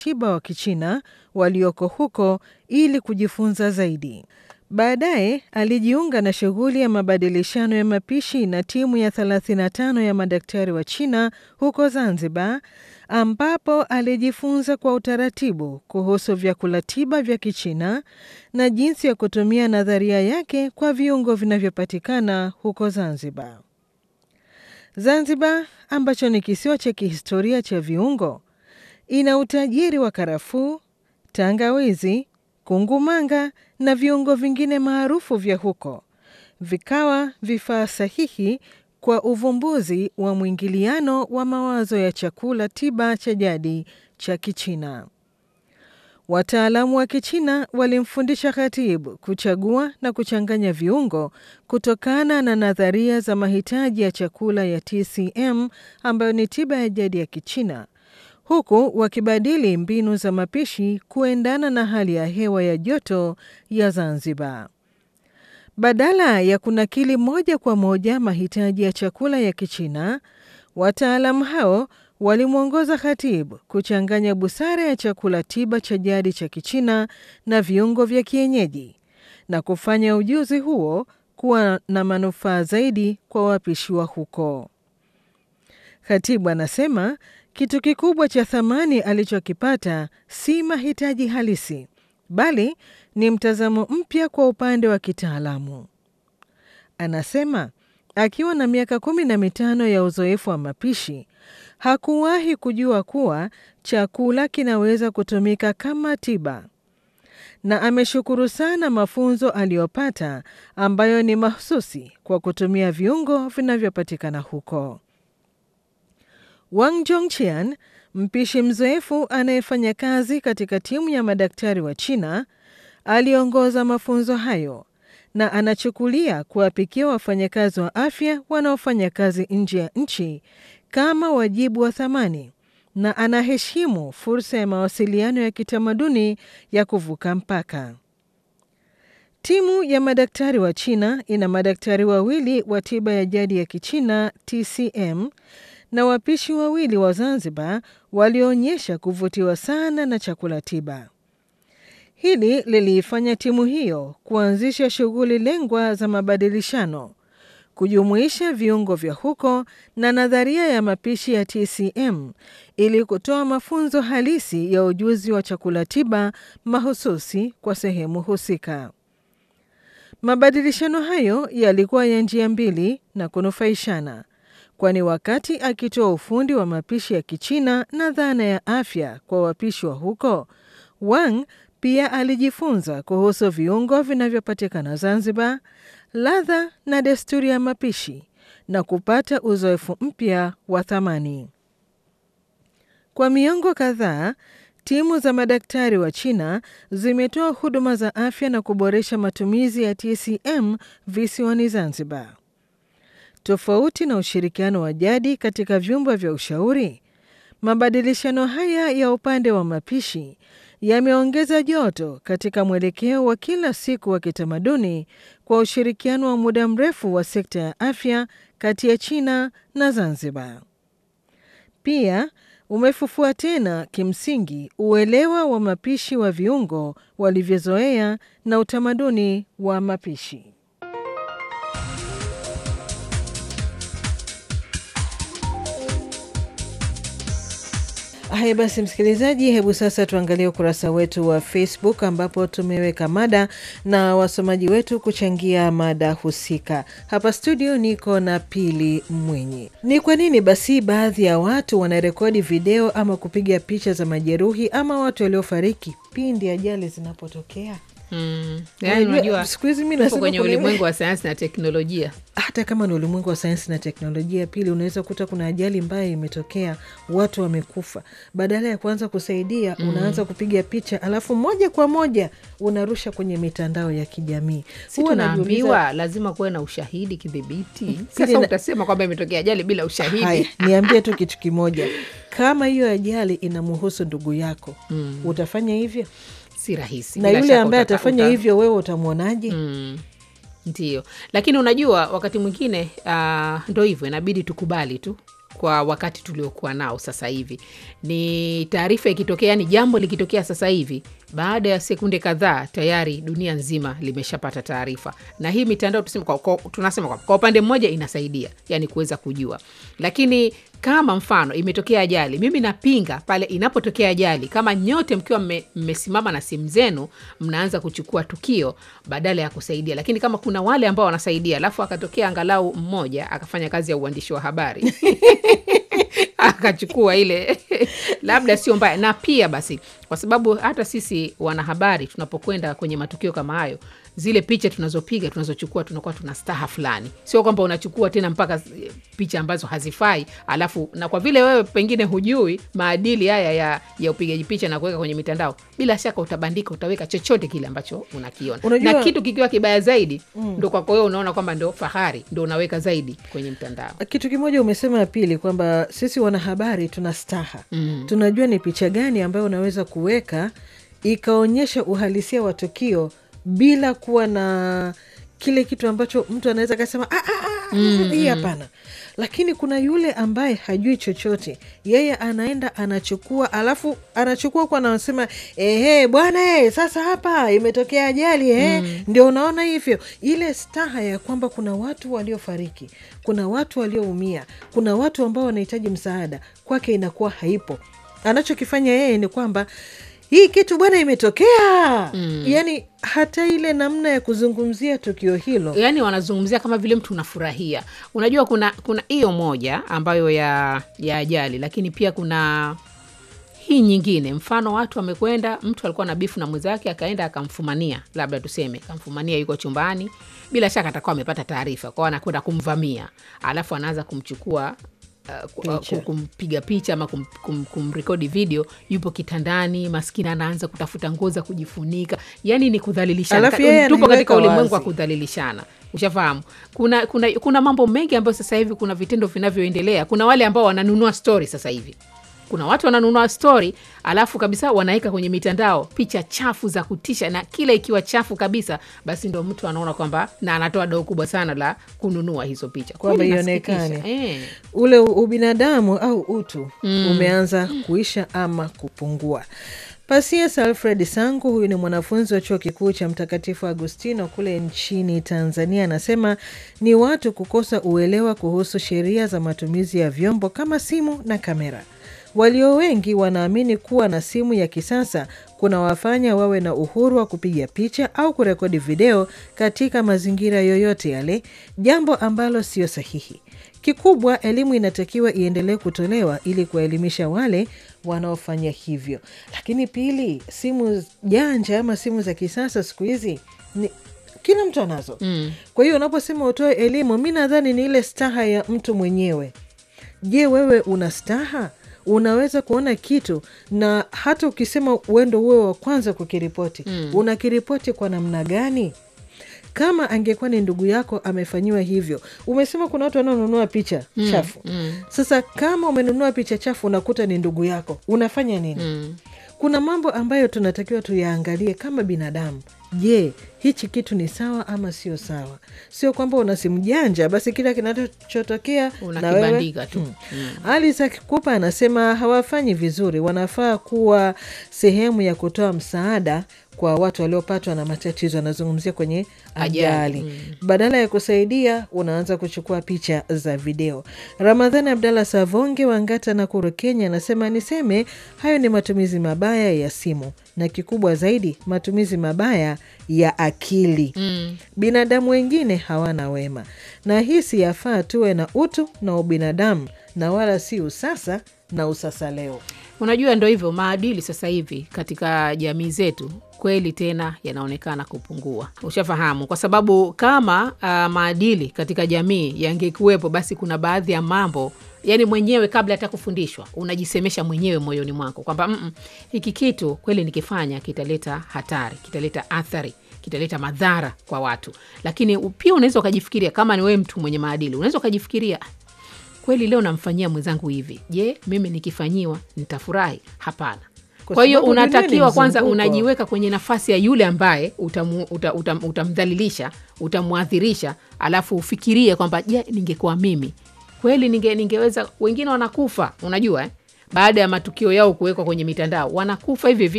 tiba wa Kichina walioko huko ili kujifunza zaidi. Baadaye alijiunga na shughuli ya mabadilishano ya mapishi na timu ya 35 ya madaktari wa China huko Zanzibar, ambapo alijifunza kwa utaratibu kuhusu vyakula tiba vya Kichina na jinsi ya kutumia nadharia yake kwa viungo vinavyopatikana huko Zanzibar. Zanzibar, ambacho ni kisiwa cha kihistoria cha viungo, ina utajiri wa karafuu, tangawizi, kungumanga na viungo vingine maarufu vya huko, vikawa vifaa sahihi kwa uvumbuzi wa mwingiliano wa mawazo ya chakula tiba cha jadi cha Kichina. Wataalamu wa Kichina walimfundisha Khatib kuchagua na kuchanganya viungo kutokana na nadharia za mahitaji ya chakula ya TCM ambayo ni tiba ya jadi ya Kichina, huku wakibadili mbinu za mapishi kuendana na hali ya hewa ya joto ya Zanzibar. Badala ya kunakili moja kwa moja mahitaji ya chakula ya Kichina, wataalamu hao walimwongoza Khatib kuchanganya busara ya chakula tiba cha jadi cha Kichina na viungo vya kienyeji na kufanya ujuzi huo kuwa na manufaa zaidi kwa wapishi wa huko. Khatib anasema kitu kikubwa cha thamani alichokipata si mahitaji halisi, bali ni mtazamo mpya kwa upande wa kitaalamu. Anasema akiwa na miaka kumi na mitano ya uzoefu wa mapishi hakuwahi kujua kuwa chakula kinaweza kutumika kama tiba, na ameshukuru sana mafunzo aliyopata ambayo ni mahususi kwa kutumia viungo vinavyopatikana huko. Wang Jongqian, mpishi mzoefu anayefanya kazi katika timu ya madaktari wa China, aliongoza mafunzo hayo na anachukulia kuwapikia wafanyakazi wa afya wanaofanya kazi nje ya nchi kama wajibu wa thamani na anaheshimu fursa ya mawasiliano ya kitamaduni ya kuvuka mpaka. Timu ya madaktari wa China ina madaktari wawili wa tiba ya jadi ya Kichina TCM na wapishi wawili wa Zanzibar walioonyesha kuvutiwa sana na chakula tiba. Hili liliifanya timu hiyo kuanzisha shughuli lengwa za mabadilishano, kujumuisha viungo vya huko na nadharia ya mapishi ya TCM ili kutoa mafunzo halisi ya ujuzi wa chakula tiba mahususi kwa sehemu husika. Mabadilishano hayo yalikuwa ya njia mbili na kunufaishana, kwani wakati akitoa ufundi wa mapishi ya Kichina na dhana ya afya kwa wapishi wa huko, Wang pia alijifunza kuhusu viungo vinavyopatikana Zanzibar, ladha na desturi ya mapishi na kupata uzoefu mpya wa thamani. Kwa miongo kadhaa, timu za madaktari wa China zimetoa huduma za afya na kuboresha matumizi ya TCM visiwani Zanzibar. Tofauti na ushirikiano wa jadi katika vyumba vya ushauri, mabadilishano haya ya upande wa mapishi yameongeza joto katika mwelekeo wa kila siku wa kitamaduni kwa ushirikiano wa muda mrefu wa sekta ya afya kati ya China na Zanzibar. Pia umefufua tena kimsingi uelewa wa mapishi wa viungo walivyozoea na utamaduni wa mapishi. Haya basi, msikilizaji, hebu sasa tuangalie ukurasa wetu wa Facebook ambapo tumeweka mada na wasomaji wetu kuchangia mada husika. Hapa studio niko na Pili Mwinyi. Ni kwa nini basi baadhi ya watu wanarekodi video ama kupiga picha za majeruhi ama watu waliofariki pindi ajali zinapotokea? Mm. Yani unajua siku hizi mi tupo nasema kwenye kuna- ulimwengu wa sayansi na teknolojia. hata kama ni ulimwengu wa sayansi na teknolojia, pili, unaweza kuta kuna ajali mbaya imetokea, watu wamekufa. Badala ya kuanza kusaidia, unaanza kupiga picha, alafu moja kwa moja unarusha kwenye mitandao ya kijamii. Si Huwa najiuliza, tunaambiwa lazima kuwe na ushahidi kidhibiti. Pili Sasa na- utasema kwamba imetokea ajali bila ushahidi. Haya, niambie tu kitu kimoja, kama hiyo ajali inamhusu ndugu yako, utafanya hivyo? Si rahisi. Na Bila yule shaka ambaye utata- atafanya uta- hivyo, wewe utamwonaje? Mm. Ndio, lakini unajua wakati mwingine uh, ndo hivyo, inabidi tukubali tu kwa wakati tuliokuwa nao sasa hivi. Ni taarifa ikitokea, yani jambo likitokea sasa hivi, baada ya sekunde kadhaa tayari dunia nzima limeshapata taarifa, na hii mitandao tuseme kwa, kwa, tunasema kwa, kwa upande mmoja inasaidia yani kuweza kujua, lakini kama mfano imetokea ajali, mimi napinga pale inapotokea ajali, kama nyote mkiwa mme- mmesimama na simu zenu mnaanza kuchukua tukio badala ya kusaidia. Lakini kama kuna wale ambao wanasaidia, alafu akatokea angalau mmoja akafanya kazi ya uandishi wa habari akachukua ile labda sio mbaya. Na pia basi, kwa sababu hata sisi wanahabari tunapokwenda kwenye matukio kama hayo, zile picha tunazopiga tunazochukua, tunakuwa tuna staha fulani, sio kwamba unachukua tena mpaka zi- picha ambazo hazifai. Alafu na kwa vile wewe pengine hujui maadili haya ya, ya upigaji picha na kuweka kwenye mitandao, bila shaka utabandika, utaweka chochote kile ambacho unakiona Unajua- na kitu kikiwa kibaya zaidi ndo kwako wewe unaona kwamba ndo fahari, ndo unaweka zaidi kwenye mtandao. Kitu kimoja umesema ya pili kwamba sisi wanahabari tuna staha mm. tunajua ni picha gani ambayo unaweza kuweka ikaonyesha uhalisia wa tukio bila kuwa na kile kitu ambacho mtu anaweza akasema "Ah, ah, ah, hii hapana. Lakini kuna yule ambaye hajui chochote, yeye anaenda anachukua, alafu anachukua kwa anasema ehe, bwana eh, sasa hapa imetokea ajali eh, ndio unaona hivyo, ile staha ya kwamba kuna watu waliofariki, kuna watu walioumia, kuna watu ambao wanahitaji msaada, kwake inakuwa haipo. Anachokifanya yeye ni kwamba hii kitu bwana imetokea mm. Yani hata ile namna ya kuzungumzia tukio hilo yaani wanazungumzia kama vile mtu unafurahia. Unajua, kuna kuna hiyo moja ambayo ya ya ajali, lakini pia kuna hii nyingine, mfano watu wamekwenda, mtu alikuwa na bifu na mwenzake, akaenda akamfumania, labda tuseme akamfumania, yuko chumbani, bila shaka atakuwa amepata taarifa kwao, anakwenda kumvamia, alafu anaanza kumchukua uh, ku- uh, Picha. kumpiga picha ama kum, kum, kumrekodi video, yupo kitandani, maskini anaanza kutafuta nguo za kujifunika, yani ni kudhalilishana. Alafu yeye Tupo katika anaiweka ulimwengu wa wazi. kudhalilishana ushafahamu kuna, kuna, kuna mambo mengi ambayo sasa hivi kuna vitendo vinavyoendelea kuna wale ambao wananunua stori sasa hivi kuna watu wananunua stori alafu kabisa wanaweka kwenye mitandao picha chafu za kutisha na kila ikiwa chafu kabisa basi ndo mtu anaona kwamba na anatoa doo kubwa sana la kununua hizo picha Kwamba Kweli ionekane. inasikitisha. eh. ule u- ubinadamu au utu umeanza kuisha ama kupungua. Pasies Alfred Sangu, huyu ni mwanafunzi wa chuo kikuu cha Mtakatifu Agustino kule nchini Tanzania, anasema ni watu kukosa uelewa kuhusu sheria za matumizi ya vyombo kama simu na kamera. Walio wengi wanaamini kuwa na simu ya kisasa kunawafanya wawe na uhuru wa kupiga picha au kurekodi video katika mazingira yoyote yale, jambo ambalo sio sahihi. Kikubwa, elimu inatakiwa iendelee kutolewa ili kuwaelimisha wale wanaofanya hivyo. Lakini pili, simu janja ama simu za kisasa siku hizi ni kila mtu anazo mm. Kwa hiyo unaposema utoe elimu, mi nadhani ni ile staha ya mtu mwenyewe. Je, wewe una staha? Unaweza kuona kitu na hata ukisema uendo uwe wa kwanza kukiripoti mm. unakiripoti kwa namna gani? Kama angekuwa ni ndugu yako amefanyiwa hivyo, umesema kuna watu wanaonunua picha chafu mm. Sasa kama umenunua picha chafu unakuta ni ndugu yako, unafanya nini? Mm. Kuna mambo ambayo tunatakiwa tuyaangalie kama binadamu. Je, hichi kitu ni sawa ama sio sawa? Sio kwamba una simu janja basi kila kinachotokea na wewe unakibandika tu ali Isaac Kupa anasema hawafanyi vizuri, wanafaa kuwa sehemu ya kutoa msaada kwa watu waliopatwa na matatizo. Anazungumzia kwenye ajali, Ajali, badala ya kusaidia unaanza kuchukua picha za video. Ramadhani Abdallah Savonge wa Ngata, Nakuru, Kenya anasema niseme hayo ni matumizi mabaya ya simu na kikubwa zaidi matumizi mabaya ya akili Mm. binadamu wengine hawana wema, na hii si yafaa tuwe na utu na ubinadamu na wala si usasa na usasa leo. Unajua, ndo hivyo maadili sasa hivi katika jamii zetu kweli tena yanaonekana kupungua. Ushafahamu, kwa sababu kama uh, maadili katika jamii yangekuwepo, basi kuna baadhi ya mambo yani mwenyewe kabla hata kufundishwa unajisemesha mwenyewe moyoni mwako kwamba "Mm-mm, hiki kitu kweli nikifanya kitaleta hatari, kitaleta athari kitaleta madhara kwa watu. Lakini pia unaweza ukajifikiria, kama ni wewe mtu mwenye maadili, unaweza ukajifikiria kweli leo namfanyia mwenzangu hivi, je, mimi nikifanyiwa nitafurahi? Hapana. Kwa Kwa hiyo sababu dunia ni unatakiwa kwanza mzunguko. unajiweka kwenye nafasi ya yule ambaye utamu, uta, utam, utamdhalilisha, utamwadhirisha, alafu ufikirie kwamba je, ningekuwa mimi kweli ninge, ningeweza. Wengine wanakufa, unajua eh? baada ya matukio yao kuwekwa kwenye mitandao, wanakufa hivi hivi